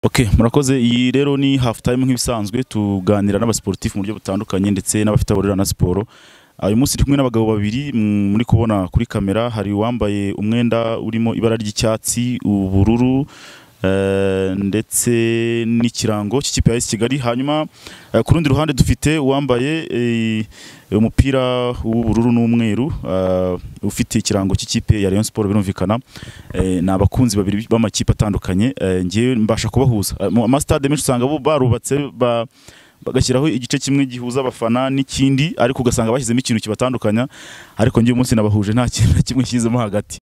Okay, murakoze iyi rero ni half time nk'ibisanzwe tuganira n'abasiporutifu mu buryo butandukanye ndetse n'abafite abahurira na siporo Ah, uyu munsi turi kumwe n'abagabo babiri mm, muri kubona kuri kamera hari uwambaye umwenda urimo ibara ry'icyatsi ubururu eh, ndetse n'ikirango cy'ikipe ya AS Kigali hanyuma eh, ku rundi ruhande dufite uwambaye eh, umupira w'ubururu n'umweru ah, ufite ikirango cy'ikipe ya Rayon Sport birumvikana Eh, ni abakunzi babiri b'amakipe atandukanye eh, ngewe mbasha kubahuza Eh, mu amasitade menshi usanga bo barubatse ba- bagashyiraho igice kimwe gihuza abafana n'ikindi ariko ugasanga bashyizemo ikintu kibatandukanya ariko ngewe umunsi nabahuje nta kintu na kimwe nshyizemo hagati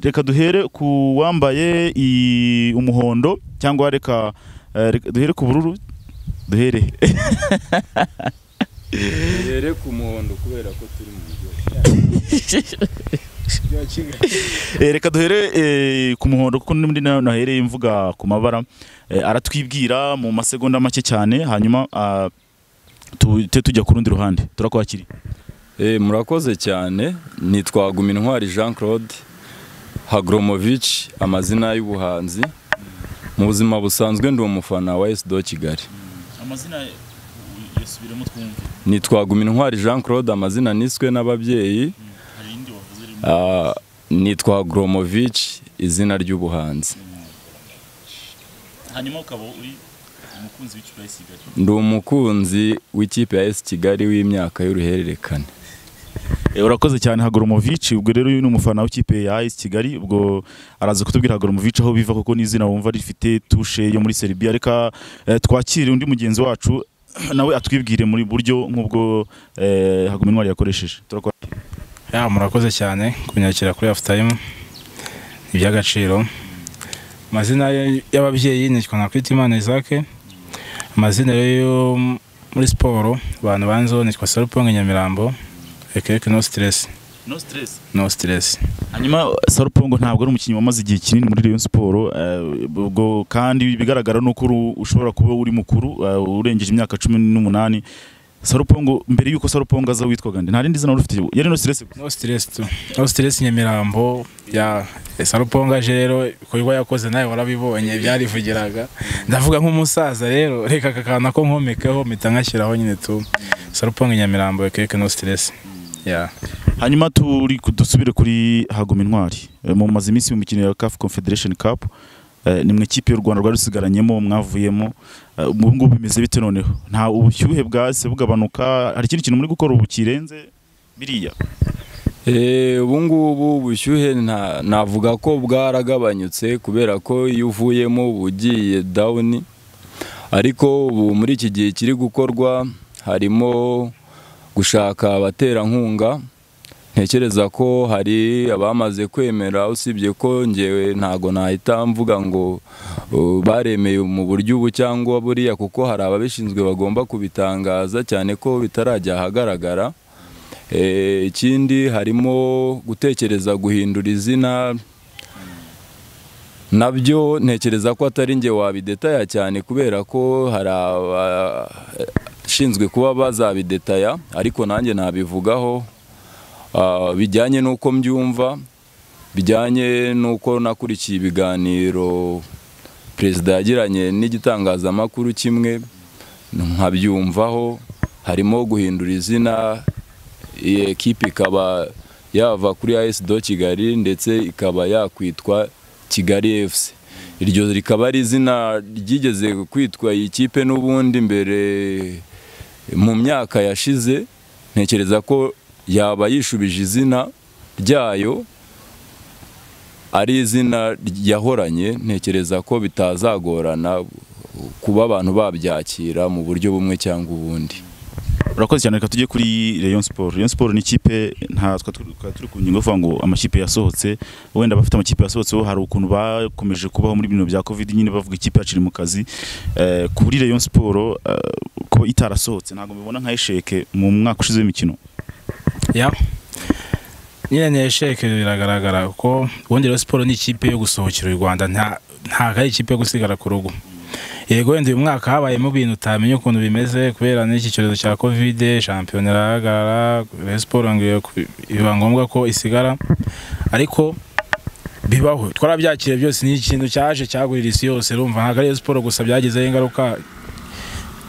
reka duhere ku wambaye i- umuhondo cyangwa reka eh, reka duhere ku bururu duhere duhere ku muhondo kubera ko turi mu mujyi wa kigali Eh, reka duhere eh, ku muhondo kuko n'undi na- nahereye mvuga ku mabara Eh, aratwibwira mu masegonda make cyane hanyuma ah, tuhite tujya ku rundi ruhande turakwakira Eh, murakoze cyane nitwa Gumintwari Jean Claude Hagromovich amazina y'ubuhanzi mu buzima busanzwe ndi umufana wa SDO Kigali amazina yasubiremo twumve nitwa Gumintwari Jean Claude amazina niswe n'ababyeyi hari indi wavuze Ah, nitwa Hagromovich izina ry'ubuhanzi hanyuma ukaba uri umukunzi w'ikipe ya Kigali ndi umukunzi w'ikipe ya S Kigali w'imyaka y'uruhererekane urakoze cyane Hagurumovic ubwo rero uyu ni umufana w'ikipe ya AS Kigali ubwo araza kutubwira Hagurumovic aho biva kuko n'izina wumva rifite touche yo muri Serbia reka eh, twakire undi mugenzi wacu nawe atwibwire muri buryo nk'ubwo eh, Hagurumovic yakoresheje turakora Ya murakoze cyane kunyakira kuri hafu tayimu ni iby'agaciro amazina y- y'ababyeyi ni Twanakwimana Isaac amazina yo yo muri siporo abantu banzo nitwa Saruponge Nyamirambo ekeke no stress no stress no stress hanyuma Sarupongo ntabwo ari umukinnyi wamaze igihe kinini muri Rayon Sport eh, ubwo kandi ibigaragara ni uko uru- ushobora kuba uri mukuru eh, urengeje imyaka cumi n'umunani Sarupongo mbere y'uko Sarupongo aza witwaga nde? nta rindi zina wari ufite yari no stress no stress tu no stress Nyamirambo ya Saruponge aje rero ibikorwa yakoze nawe warabibonye byarivugiraga ndavuga nk'umusaza rero reka aka kantu ko nkomekeho mpita nkashyiraho nyine tu Saruponge Nyamirambo ekeke no stress ya Hanyuma turi ku- dusubire kuri Hagoma Intwari Eh, mumaze iminsi mu mikino ya CAF Confederation Cup eh, ni mwe ikipe y'u Rwanda rwari rusigaranyemo mwavuyemo Eh, ubu ngubu bimeze bite noneho nta ubushyuhe bwase bugabanuka hari ikindi kintu muri gukora ubu kirenze biriya Eh, ubu ngubu ubushyuhe nta- navuga ko bwaragabanyutse kubera ko iyo uvuyemo uba ugiye dawuni ariko ubu muri iki gihe kiri gukorwa harimo gushaka abaterankunga ntekereza ko hari abamaze kwemera usibye ko ngewe ntago nahita mvuga ngo uh, baremeye mu buryo ubu cyangwa buriya kuko hari ababishinzwe bagomba kubitangaza cyane ko bitarajya ahagaragara Eh, ikindi harimo gutekereza guhindura izina nabyo ntekereza ko atari njye wabidetaya cyane kubera ko hari abashinzwe kuba bazabidetaya ariko nanjye nabivugaho Ah, bijyanye n'uko mbyumva bijyanye n'uko nakurikiye ibiganiro perezida yagiranye n'igitangazamakuru kimwe nkabyumvaho harimo guhindura izina iyi ekipe ikaba yava kuri AS Do Kigali ndetse ikaba yakwitwa Kigali FC iryo rikaba ari izina ryigeze kwitwa iyi kipe n'ubundi mbere mu myaka yashize ntekereza ko yaba yishubije izina ryayo ari izina yahoranye ntekereza ko bitazagorana kuba abantu babyakira mu buryo bumwe cyangwa ubundi urakoze cyane reka tujye kuri Rayon Sport Rayon Sport ni ikipe nta twa turi twa turi ku ngingo vuga ngo amakipe yasohotse wenda abafite amakipe yasohotse bo hari ukuntu bakomeje kubaho muri bino bya Covid nyine bavuga ikipe yaciri mu kazi eh, kuri Rayon Sport eh, ko itarasohotse ntabwo mbibona nka esheke mu mwaka ushize w'imikino ya nyine ni esheke biragaragara ko ubundi rero siporo ni ikipe yo gusohokera u rwanda nta ntabwo ari ikipe yo gusigara ku rugo yego wenda uyu mwaka habayemo ibintu utamenya ukuntu bimeze kubera n'iki cyorezo cya kovide shampiyona irahagarara rero siporo ngo iyo- iba ngombwa ko isigara ariko bibaho twarabyakiriye byose ni ikintu cyaje cyagurira isi yose urumva ntabwo ari siporo gusa byagezeho ingaruka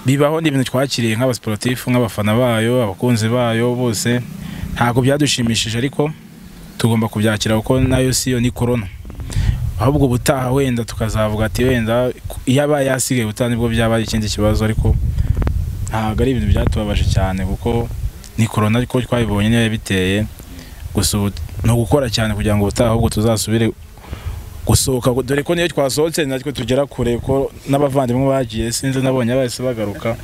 bibaho ni ibintu twakiriye nk'abasiporatifu nk'abafana bayo abakunzi bayo bose ntabwo byadushimishije ariko tugomba kubyakira kuko nayo si yo ni korona ahubwo ubutaha wenda tukazavuga ati wenda yabaye yasigaye ubutaha nibwo byaba ari ikindi kibazo ariko ntabwo ari ibintu byatubabaje cyane kuko ni korona ariko twayibonye niyo yabiteye gusa ubu ni ugukora cyane kugira ngo ubutaha ahubwo tuzasubire gusohoka dore ko niyo twasohotse natwe tugera kure ko n'abavandimwe bagiye sinzi nabonye bahise bagaruka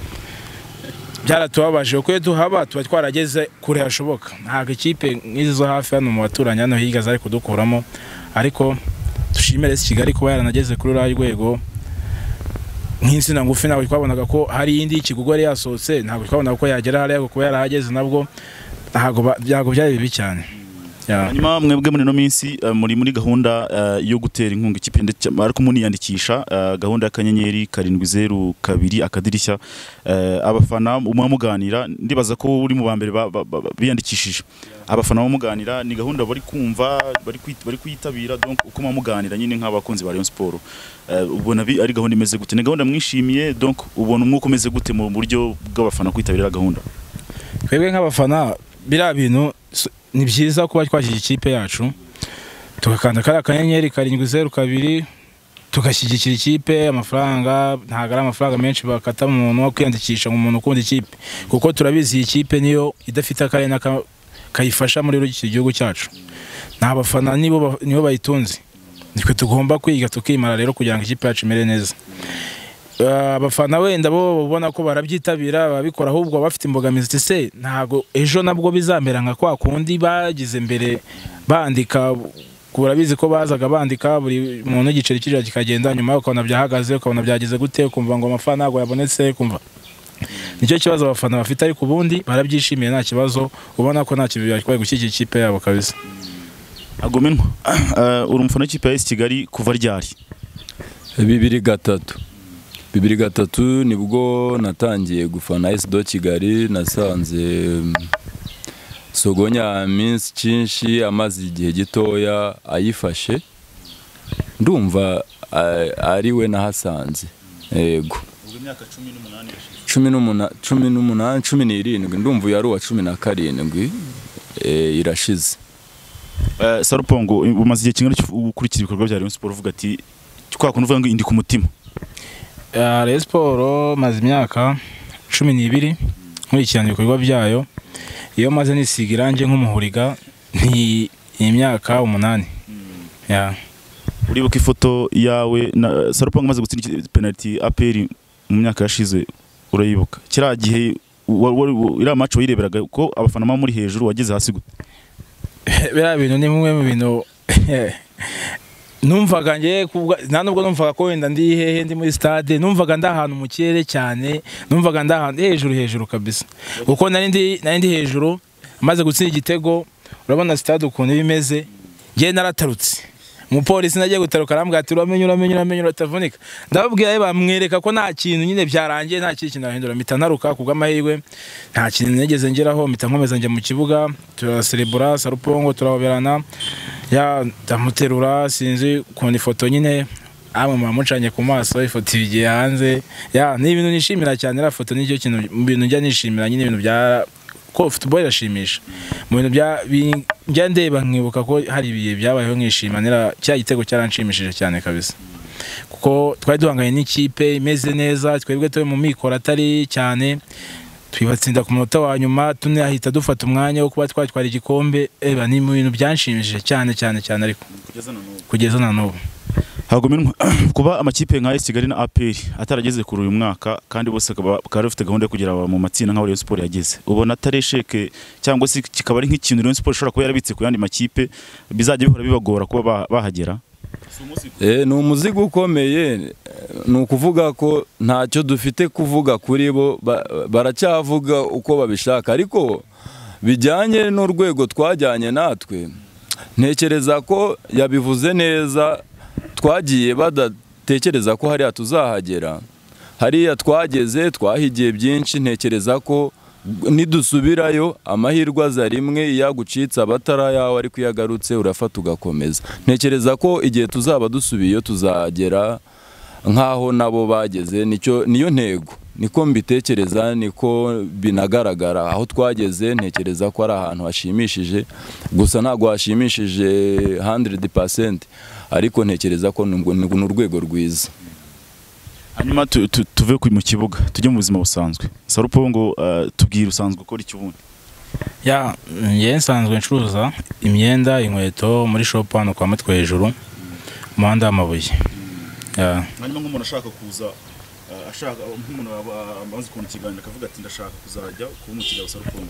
byaratubabaje kuko iyo tuhaba tuba twarageze kure hashoboka ntabwo ikipe nk'izi zo hafi hano mu baturanyi hano hirya zari kudukuramo ariko dushimire si kigali kuba yaranageze kuri ruriya rwego nk'insina ngufi ntabwo twabonaga ko hari indi y'ikigugu yari yasohotse ntabwo twabonaga ko yagera hariya ariko kuba yarahageze nabwo ntabwo ba- ntabwo byari bibi cyane Yeah. hanyuma mwebwe muri ino minsi eh, muri muri gahunda eh, yo gutera inkunga ikipe ndetse ariko muniyandikisha eh, gahunda y'akanyenyeri karindwi zeru kabiri akadirishya eh, abafana mubamuganira ndibaza ko uri mu ba mbere ba- ba- ba- biyandikishije abafana bamuganira ni gahunda bari kumva bari kwit- bari kuyitabira donc uko mubamuganira nyine nk'abakunzi ba Rayon Sport Eh, ubona bi- ari gahunda imeze gute ni gahunda mwishimiye donc ubona umwuka umeze gute mu buryo bw'abafana kwitabira gahunda twebwe nk'abafana biriya bintu s- ni byiza kuba twashyize ikipe yacu tugakanda kariya kanyenyeri karindwi zeru kabiri tugashyigikira ikipe amafaranga ntabwo ari amafaranga menshi bakata mu muntu wo kwiyandikisha mu muntu ukunda ikipe kuko turabizi iyi kipe niyo idafite akarere n'aka- kayifasha muri iki gihugu cyacu ni abafana nibo ba- nibo bayitunze nitwe tugomba kwiga tukimara rero kugira ngo ikipe yacu imere neza Ah, abafana wenda bo ubona ko barabyitabira babikora ahubwo bafite imbogamizi iti se ntabwo ejo nabwo bizamera nka kwa kundi bagize mbere bandika urabizi ko bazaga bandika buri muntu igiceri kirira kikagenda nyuma ukabona byahagaze ukabona byagize gute ukumva ngo amafaranga ntabwo yabonetse ukumva nicyo kibazo abafana bafite ariko ubundi barabyishimiye nta kibazo ubona ko nta kintu byatwaye gushyigikira ikipe yabo kabisa agomenwa Eh, uri umufana w'ikipe ya AS Kigali kuva ryari bibiri gatatu bibiri gatatu nibwo natangiye gufana esido kigali nasanze mm, sogonya minsi cyinshi amaze igihe gitoya ayifashe ndumva a- ari we nahasanze yego imyaka cumi n'umunani yashize cumi n'umuna- cumi n'umunani cumi n'irindwi ndumva uyu ari uwa cumi na karindwi eh, irashize sarupongo umaze igihe kingana iki ukurikira ibikorwa bya Rayon Sport uvuga ati kwa kuntu uvuga ngo indi ku mutima Ah, Rayon Sport maze imyaka cumi n'ibiri nkurikirana ibikorwa byayo iyo maze nisiga irangi nk'umuhuriga ni imyaka umunani Ya. uribuka ifoto yawe na sarupongo umaze gutsinda iki- penalty APR mu myaka yashize urayibuka kiriya gihe wa- wa- wa- iriya match wayireberaga ko abafana ba muri hejuru wageze hasi gute biriya bintu ni bimwe mu bintu numvaga njye kubwa- nta nubwo numvaga ko wenda ndi hehe ndi muri stade numvaga ndi ahantu mu kirere cyane numvaga ndi ahantu hejuru hejuru kabisa kuko nari ndi nari ndi hejuru amaze gutsinda igitego urabona stade ukuntu iba imeze njye naratarutse umupolisi nagiye gutaruka arambwira ati uramenye uramenye uramenye uratavunika ndababwira ye bamwereka ko nta kintu nyine byarangiye nta kindi kintu nahindura mpita ntaruka ku bw'amahirwe nta kintu nigeze ngeraho mpita nkomeza njya mu kibuga turaserebura sarupongo turahoberana ya ndamuterura sinzi ukuntu ifoto nyine amwe muba mucanye ku maso ifoto ibigiye hanze ya ni ibintu nishimira cyane iriya foto nicyo kintu mu bintu njya nishimira nyine ibintu bya ko football irashimisha mu bintu bya bi- njya ndeba nkibuka ko hari ibihe byabayeho nkishima nera cya gitego cyaranshimishije cyane kabisa kuko twari duhanganye n'ikipe imeze neza twebwe turi mu mikoro atari cyane twibatsinda ku munota wa nyuma tunahita dufata umwanya wo kuba twatwara igikombe eba ni mu bintu byanshimishije cyane cyane cyane ariko kugeza na n'ubu hagomenwa kuba amakipe nka AS Kigali na APR atarageze kuri uyu mwaka kandi bose bakaba bakaba bafite gahunda yo kugera mu matsinda nka Rayon Sport yageze ubona atari esheke cyangwa se kikaba ari nk'ikintu Rayon Sport ishobora kuba yarabitse ku yandi makipe bizajya bihora bibagora kuba ba- bahagera Eh, ni umuzigo ukomeye eh, ni ukuvuga ko ntacyo dufite kuvuga kuri bo ba- baracyavuga uko babishaka ariko bijyanye n'urwego twajyanye natwe ntekereza ko yabivuze neza twagiye badatekereza ko hariya tuzahagera hariya twageze twahigiye byinshi ntekereza ko nidusubirayo amahirwe aza rimwe iyo agucitse aba atari ayawe ariko iyo agarutse urafata ugakomeza ntekereza ko igihe tuzaba dusubiyeyo tuzagera nk'aho nabo bageze nicyo niyo ntego niko mbitekereza niko binagaragara aho twageze ntekereza ko ari ahantu hashimishije gusa ntabwo hashimishije 100% ariko ntekereza ko ni urwego rwiza hanyuma tu- tu- tuve ku- mu kibuga tujye mu buzima busanzwe sarupo ngo uh, tubwire usanzwe ukora iki ubundi ya njye nsanzwe ncuruza imyenda inkweto muri shopu hano kwa mutwe hejuru umuhanda w'amabuye Ya. hanyuma nk'umuntu ashaka kuza uh, ashaka nk'umuntu aba- amaze kubona ikiganiro akavuga ati ndashaka kuzajya kuba umukiriya wa sarupo ngo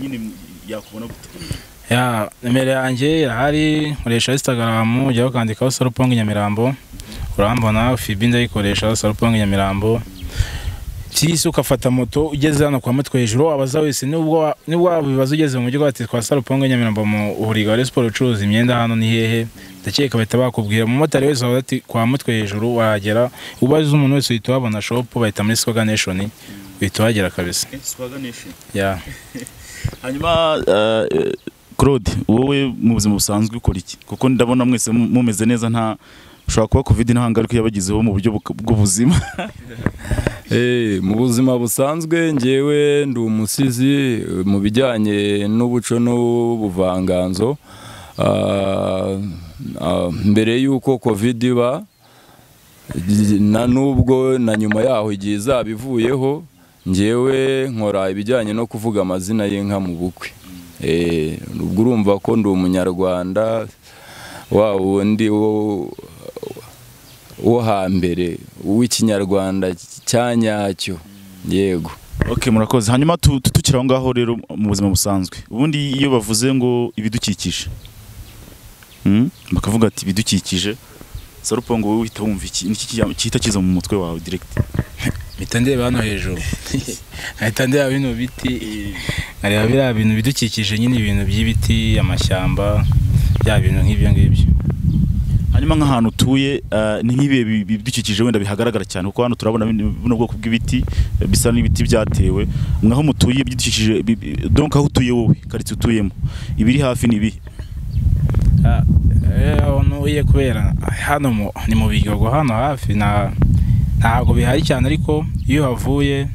nyine yakubona gute ya nimero yanjye irahari nkoresha instagram ujyaho ukandikaho sarupongi nyamirambo urambona fibi ndayikoresha sarupongi nyamirambo cyisi ugafata moto ugeze hano kwa mutwe hejuru wabaza wese nubwo nubwo waba ibibazo ugeze mu mujyi wati twa sarupongi nyamirambo mu burigari siporo ucuruza imyenda hano ni hehe ndakeka bahita bakubwira umumotari wese wabaza ati kwa mutwe hejuru wahagera ubaze umuntu wese uhita uhabona shopu bahita muri swaga nation uhita uhagera kabisa kenshi twaganishe ya hanyuma eh, eh, claude wowe mu buzima busanzwe ukora iki kuko ndabona mwese mu- mumeze neza nta ushobora kuba covid nta ngaruka yabagizeho mu buryo buka- bw'ubuzima Eh, mu buzima busanzwe njyewe ndi umusizi eh, mu bijyanye n'ubuco n'ubuvanganzo Ah, ah, mbere y'uko covid iba na nubwo na nyuma yaho igihe izaba ivuyeho njyewe nkora ibijyanye no kuvuga amazina y'inka mu bukwe Eh, ubwo urumva ko ndi umunyarwanda wa wundi wo wo hambere w'ikinyarwanda cya nyacyo yego okay murakoze hanyuma tu- tu- tukiri aho ngaho rero mu buzima busanzwe ubundi iyo bavuze ngo ibidukikije hmm? bakavuga ati ibidukikije sarupo ngo wowe uhita wumva iki niki kijya- gihita kiza mu mutwe wawe direct mpita ndeba hano hejuru nkahita ndeba bino biti nkareba biriya bintu bidukikije nyine ibintu by'ibiti amashyamba bya bintu nk'ibyo ngibyo hanyuma nk'ahantu utuye eh, ni nk'ibihe bi- bi- bidukikije wenda bihagaragara cyane kuko hano turabona bino- buno bwoko bw'ibiti eh, bisa n'ibiti byatewe mwaho mutuye ibidukikije bi- bi- donc aho utuye wowe karitsiye utuyemo ibiri hafi ni ibihe Ah, eh, aho uye kubera hano mu- ni mu bigogo hano hafi nta- ntabwo bihari cyane ariko iyo uhavuye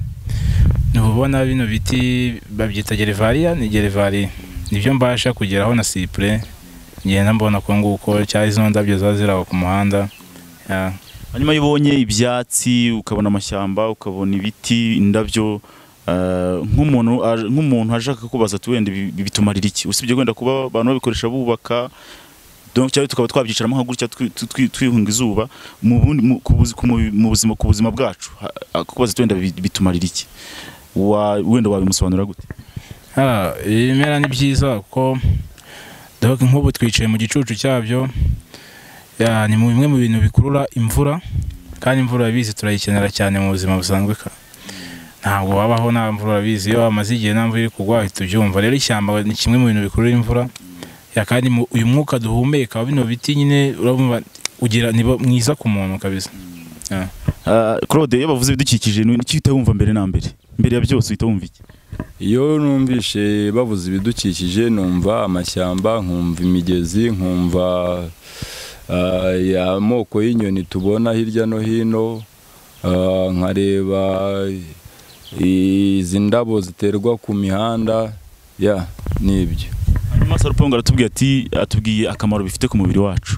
ntubona bino biti babyita gerevariya ni gerevariya nibyo mbasha kugeraho na sipure ngenda mbona ko nguko cyangwa izo ndabyo ziba ziri aho ku muhanda ya. hanyuma iyo ubonye ibyatsi ukabona amashyamba ukabona ibiti indabyo eh, nk'umuntu aje- nk'umuntu ashaka kubaza ati wenda ibi ibi bitumarira iki usibye wenda kuba abantu babikoresha bubaka donc cyangwa tukaba twabyicaramo nka gutya twi- twi- twi- twihunga izuba mu bundi- mu- ku buzi- ku mu- mu buzima ku buzima bwacu ha- ha- kubaza ati wenda bi- bitumarira iki Wa- wenda wabimusobanurira gute Ah, ibimera ni byiza kuko dore nk'ubu twicaye mu gicucu cyabyo ya, ni mu bimwe mu bintu bikurura imvura kandi imvura urabizi turayikenera cyane mu buzima busanzwe ka- ntabwo wabaho nta mvura urabizi iyo hamaze igihe nta mvura iri kugwa uhita ubyumva rero ishyamba ni kimwe mu bintu bikurura imvura ya, kandi mu- uyu mwuka duhumeka wa bino biti nyine urumva ugira ni mwiza ku muntu kabisa Eh, claude iyo bavuze ibidukikije ni iki uhita wumva mbere na mbere mbere ya byose uhita wumva iki iyo numvishe bavuze ibidukikije numva amashyamba nkumva imigezi nkumva ah, ya amoko y'inyoni tubona hirya no hino ah, nkareba izi ndabo ziterwa ku mihanda ya nibyo hanyuma sarupongo aratubwiye ati atubwiye akamaro bifite ku mubiri wacu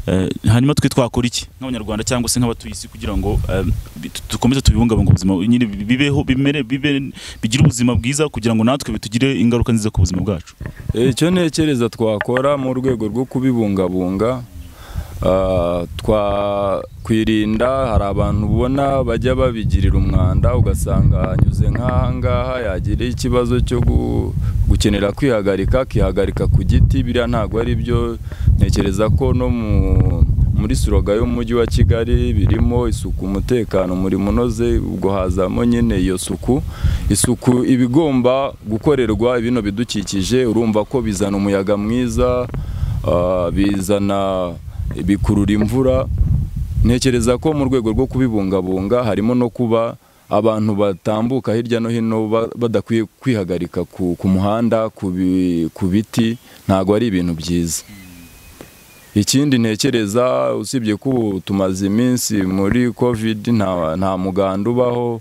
Eh, hanyuma twe twakora iki nk'abanyarwanda cyangwa se nk'abatuye isi kugira ngo eh, bi- tu- dukomeze tubibungabunga ubuzima nyine bi- bibeho bimere bibe bigire ubuzima bwiza kugira ngo natwe bitugire ingaruka nziza ku buzima bwacu icyo ntekereza twakora mu rwego rwo kubibungabunga ah, twakwirinda hari abantu ubona bajya babigirira umwanda ugasanga anyuze nk'ahangaha yagira ikibazo cyo gu- gukenera kwihagarika akihagarika ku giti biriya ntabwo ari byo ntekereza ko no mu muri suroga y'umujyi wa kigali birimo isuku umutekano umurimo unoze ubwo hazamo nyine iyo suku isuku iba igomba gukorerwa bino bidukikije urumva ko bizana umuyaga mwiza ah, bizana bikurura imvura ntekereza ko mu rwego rwo kubibungabunga harimo no kuba abantu batambuka hirya no hino ba- badakwiye kwihagarika ku ku muhanda ku bi- ku biti ntabwo ari ibintu byiza ikindi ntekereza usibye ko ubu tumaze iminsi muri covid nta nta muganda ubaho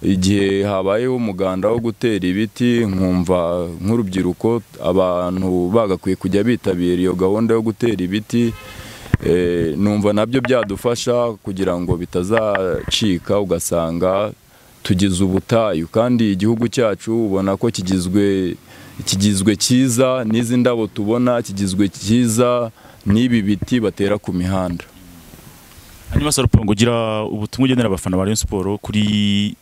igihe habayeho umuganda wo gutera ibiti nkumva nk'urubyiruko abantu bagakwiye kujya bitabira iyo gahunda yo gutera ibiti Eh, numva nabyo byadufasha kugira ngo bitazacika ugasanga tugize ubutayu kandi igihugu cyacu ubona ko kigizwe kigizwe cyiza n'izi ndabo tubona kigizwe cyiza n'ibi biti batera ku mihanda hanyuma sarupangu ugira ubutumwa ugenera abafana ba Rayon Sport kuri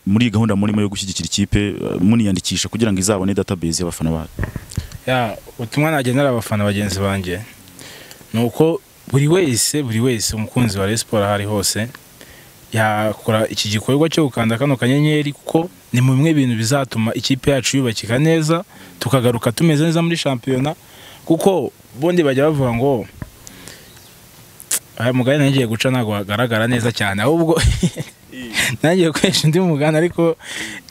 muri iyi gahunda murimo yo gushyigikira ikipe eh, muniyandikisha kugira ngo izabone database y'abafana bayo ya ubutumwa nagenera abafana bagenzi banjye ni uko buri wese buri wese umukunzi wa Rayon Sport aho ari hose yakora iki gikorwa cyo gukanda kano kanyenyeri kuko ni mu bimwe bintu bizatuma ikipe yacu yubakika neza tukagaruka tumeze neza muri shampiyona kuko bondi bajya bavuga ngo aya mugani nanjye ngiye guca ntabwo hagaragara neza cyane ahubwo nanjye gukoresha undi mugani ariko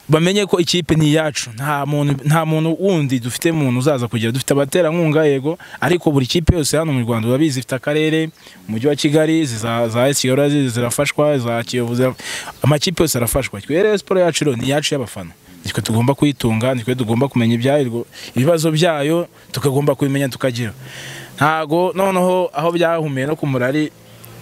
bamenye ko ikipe ni iyacu nta muntu nta muntu wundi dufite muntu uzaza kugira dufite abaterankunga yego ariko buri kipe yose hano mu Rwanda urabizi ifite akarere umujyi wa Kigali ziza- za AS Kigali ziza- zirafashwa za Kiyovu zira- amakipe yose arafashwa twe rero siporo yacu rero ni iyacu y'abafana nitwe tugomba kuyitunga nitwe tugomba kumenya ibyayo ibibazo byayo tukagomba kubimenya tukagira ntago noneho aho byahumiye no ku murari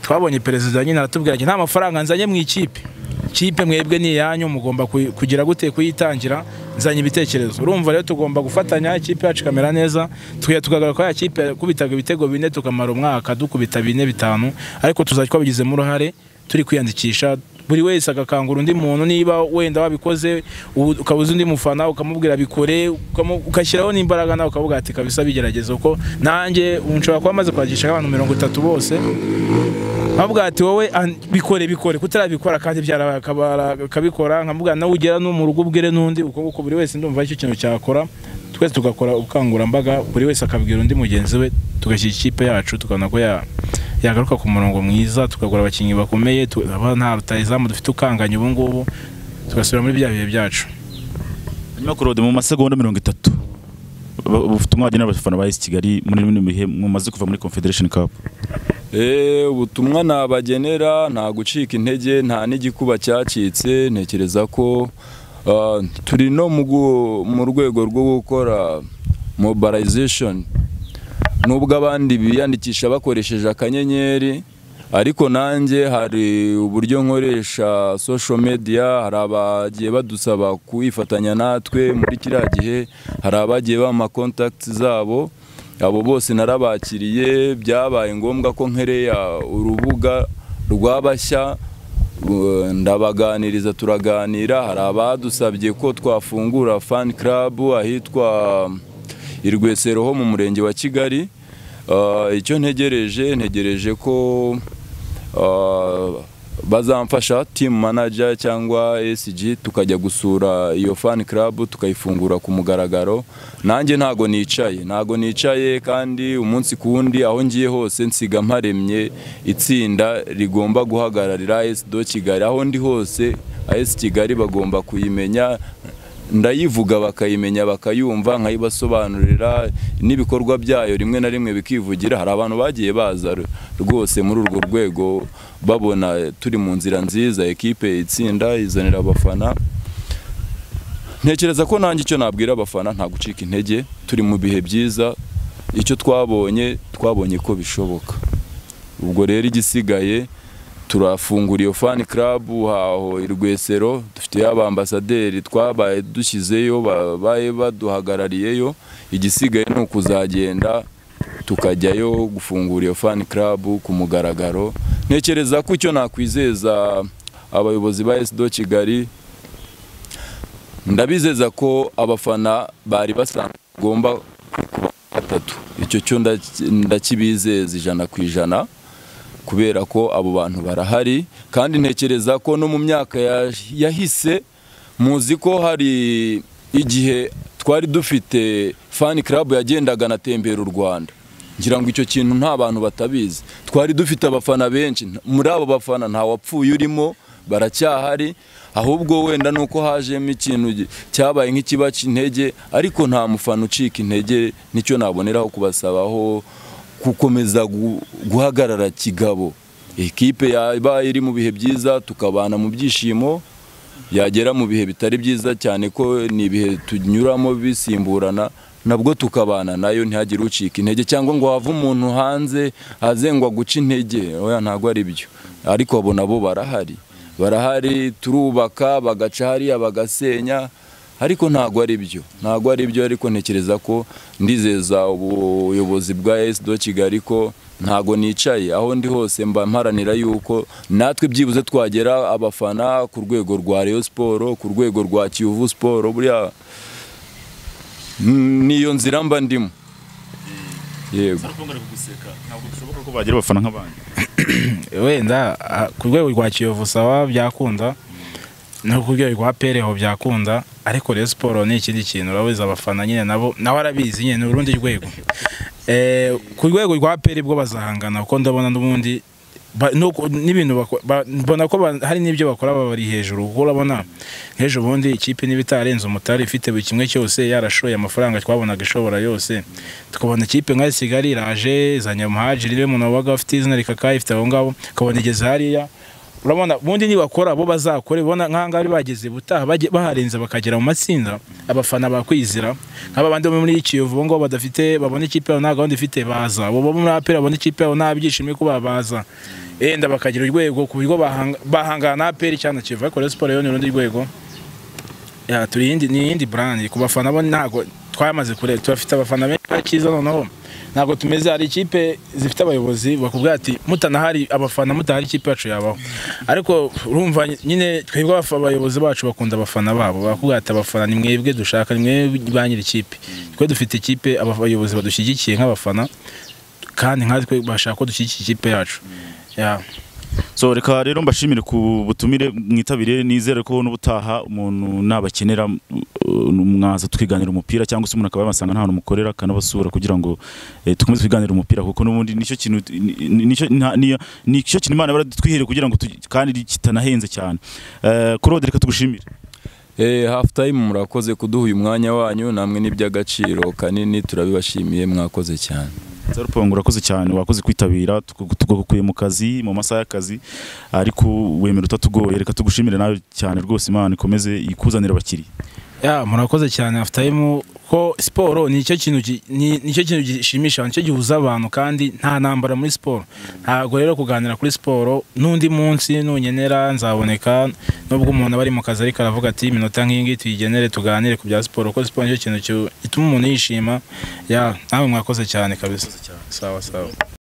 twabonye perezida nyine aratubwira ati nta mafaranga nzanye mu ikipe ikipe mwebwe ni iyanyu mugomba kuyi- kugira gute kuyitangira nzanye ibitekerezo urumva rero tugomba gufatanya ikipe yacu ikamera neza tukajya tukagarura ya kipe kubitaga ibitego bine tukamara umwaka dukubita bine bitanu ariko tuzajya twabigizemo uruhare turi kwiyandikisha buri wese agakangura undi muntu niba wenda wabikoze ubu ukaba uzi undi mufana ukamubwira bikore ukamu- ugashyiraho n'imbaraga nawe ukavuga ati kabisa bigerageza kuko nanjye ubu nshobora kuba maze kwakisha abantu mirongo itatu bose nkavuga ati wowe an- bikore bikore kutarabikora kandi byarabaye akabara- akabikora nkamubwira nawe ugera no mu rugo ubwire n'undi uko nguko buri wese ndumva icyo kintu cyakora twese tugakora ubukangurambaga buri wese akabwira undi mugenzi we tugashyira ikipe yacu tukabona ko ya- yagaruka ku murongo mwiza tukagura abakinnyi bakomeye tukaba nta rutayizamu dufite ukanganye ubu ngubu tugasubira muri bya bihe byacu hanyuma kurode mu masegonda mirongo itatu Ba- ubutumwa wagenera abafana ba AS Kigali muri bino bihe mumaze kuva muri Confederation Cup Eh, ubutumwa nabagenera nta gucika intege nta n'igikuba cyacitse ntekereza ko ah, turi no mu gu- mu rwego rwo gukora mobilization nubwo abandi biyandikisha bakoresheje akanyenyeri ariko nanjye hari uburyo nkoresha social media hari abagiye badusaba kuyifatanya natwe muri kiriya gihe hari abagiye bama contacts zabo abo bose narabakiriye byabaye ngombwa ko nkereya urubuga rw'abashya Uh, ndabaganiriza turaganira hari abadusabye ko twafungura fan club ahitwa Irwesero ho mu murenge wa Kigali Uh, icyo ntegereje ntegereje ko uh, bazamfasha team manager cyangwa SG tukajya gusura iyo fan club tukayifungura ku mugaragaro nanjye ntago nicaye ntago nicaye kandi umunsi ku wundi aho ngiye hose nsiga mparemye itsinda rigomba guhagararira AS do Kigali aho ndi hose AS Kigali bagomba kuyimenya ndayivuga bakayimenya bakayumva nkayibasobanurira n'ibikorwa byayo rimwe na rimwe bikivugira hari abantu bagiye baza r- rwose muri urwo rwego babona turi mu nzira nziza ekipe itsinda izanira abafana ntekereza ko nanjye icyo nabwira abafana nta gucika intege turi mu bihe byiza icyo twabonye twabonye ko bishoboka ubwo rero igisigaye turafungura iyo fan club haho i Rwesero dufite abambasaderi twabaye dushyizeyo babaye baduhagarariyeyo igisigaye ni ukuzagenda tukajyayo gufungura iyo fan club ku mugaragaro ntekereza ko icyo nakwizeza abayobozi ba SDO Kigali ndabizeza ko abafana bari basanzwe bagomba kuba batatu icyo cyo ndaki- ndakibizeza ijana ku ijana kubera ko abo bantu barahari kandi ntekereza ko no mu myaka ya- yahise muzi ko hari igihe twari dufite fan club yagendaga anatembera u Rwanda ngira ngo icyo kintu nta bantu batabizi twari dufite abafana benshi muri abo bafana nta wapfuye urimo baracyahari ahubwo wenda ni uko hajemo ikintu gi- cyabaye nk'ikibaca intege ariko nta mufana ucika intege nicyo naboneraho kubasabaho gukomeza gu- guhagarara kigabo ikipe yabaye iri mu bihe byiza tukabana mu byishimo yagera mu bihe bitari byiza cyane ko ni ibihe tunyuramo bisimburana nabwo tukabana nayo ntihagire ucika intege cyangwa ngo have umuntu hanze azengwa guca intege oya ntabwo ari byo ariko abo nabo barahari barahari turubaka bagaca hariya bagasenya ariko ntabwo ari byo ntabwo ari byo ariko ntekereza ko ndizeza ubuyobozi bwa esi do kigali ko ntabwo nicaye aho ndi hose mba mparanira yuko natwe byibuze twagera abafana ku rwego rwa Rayon siporo ku rwego rwa kiyovu siporo buriya mm, niyo nzira mba ndimo yego ntabwo bishoboka ko bagira abafana nk'abandi wenda ah, ku rwego rwa kiyovu sawa byakunda no ku rwego rwa pereho byakunda ariko rero siporo ni ikindi kintu urabizi abafana nyine nabo nawe arabizi nyine ni urundi rwego Eh, ku rwego rwa peri bwo bazahangana kuko ndabona n'ubundi ba- nuko- n'ibintu bako- ba- mbona ko ba- hari n'ibyo bakora babari hejuru kuko urabona nk'ejo bundi ikipe niba itarenze umutari ifite buri kimwe cyose yarashoye amafaranga twabonaga ishobora yose tukabona ikipe nka kigali iraje izanye muhajiri rero umuntu wabaga afite izina rikakaye ifite abo ngabo ukabona igeze hariya urabona ubundi nibakora bo bazakore bona nk'ahangaha bari bageze butaha baje- baharenze bakagera mu matsinda abafana bakwizira nk'aba bandi bo muri Kiyovu bo ngo badafite babona ikipe yabo nta gahunda ifite baza abo bo muri apera babona ikipe yabo nta byishimo kuba baza yenda bakagira urwego ku buryo bahanga- bahangana na apera cyangwa na Kiyovu ariko Rayon siporo yo ni urundi rwego ya turi iyindi ni iyindi brand ku bafana bo ntago twamaze kure turafite abafana benshi bakiza noneho ntabwo tumeze hari ikipe zifite abayobozi bakubwira ati mutanahari abafana mutahari ikipe yacu yabaho ariko urumva nyine twebwe abafa- abayobozi bacu bakunda abafana babo bakubwira ati abafana ni mwebwe dushaka ni mwebwe ba nyiri ikipe twe dufite ikipe aba- abayobozi badushyigikiye nk'abafana kandi nkatwe bashaka ko dushyigikira ikipe yacu ya so reka rero mbashimire ku butumire mwitabire nizere ko n'ubutaha umuntu nabakenera uh, mwaza tukiganira umupira cyangwa se umuntu akaba yamasanga nta hantu mukorera akanabasura kugira ngo eh, dukomeze twiganire umupira kuko n'ubundi nicyo kintu ni- nicyo nta- ni- nicyo kintu Imana baradutwihera kugira ngo tugi- kandi kitanahenze cyane Eh, Claude reka tugushimire Eh, half time murakoze kuduha uyu mwanya wanyu namwe n'iby'agaciro kanini turabibashimiye mwakoze cyane Zarupongo urakoze cyane wakoze kwitabira tugu- tugukuye mu kazi mu masaha y'akazi ariko wemera utatugoye reka tugushimire nawe cyane rwose Imana ikomeze ikuzanire abakiriya ya murakoze cyane afutayimu ko siporo ni icyo kintu gi- ni nicyo kintu gishimisha nicyo gihuza abantu kandi nta ntambara muri siporo ntabwo rero kuganira kuri siporo n'undi munsi nungenera nzaboneka nubwo umuntu aba ari mu kazi ariko aravuga ati iminota nk'iyi ngiyi tuyigenere tuganire ku bya siporo kuko siporo nicyo kintu ki- gituma umuntu yishima ya nawe mwakoze cyane kabisa sawa sawa